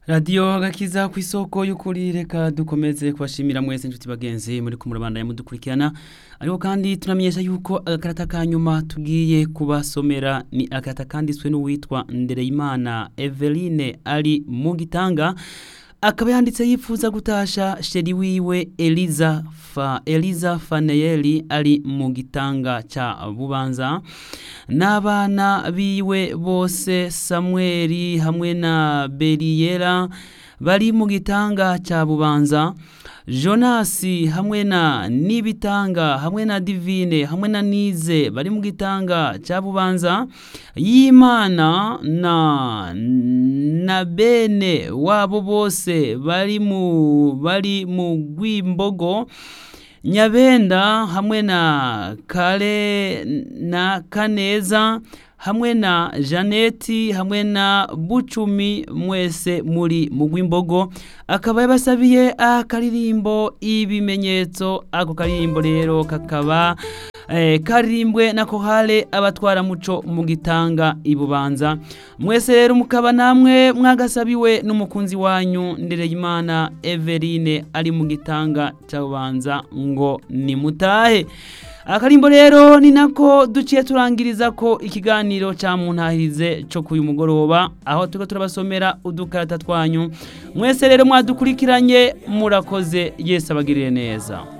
radiyo agakiza ku isoko y'ukuri reka dukomeze kubashimira mwese inshuti bagenzi muri kumurabanda mudukurikirana ariko kandi tunamenyesha yuko agakarata ka nyuma tugiye kubasomera ni agakarata kanditswe n'uwitwa ndereyimana eveline ari mu gitanga akaba yanditse yifuza gutasha sheri wiwe eliza fa eliza faneyeli ari mu gitanga ca bubanza n'abana biwe bose samweli hamwe na beriyera bari mu gitanga ca bubanza jonasi hamwe na nibitanga hamwe na divine hamwe na nize bari mu gitanga ca bubanza y'imana na na bene wabo bose bari mu bari mu gwimbogo nyabenda hamwe na kare na kaneza hamwe na janeti hamwe na bucumi mwese muri mu gwimbogo akaba yabasabiye akaririmbo ibimenyetso ako karirimbo rero kakaba eh, karirimbwe na kohale abatwara muco mu gitanga ibubanza mwese rero mukaba namwe mwagasabiwe n'umukunzi wanyu ndereyimana Everine ari mu gitanga cy'abanza ngo nimutahe akarimbo rero ni nako duciye turangiriza ko ikiganiro cya muntahirize cyo kuyu mugoroba aho turiko turabasomera udukarata twanyu mwese rero mwadukurikiranye murakoze yese abagirire neza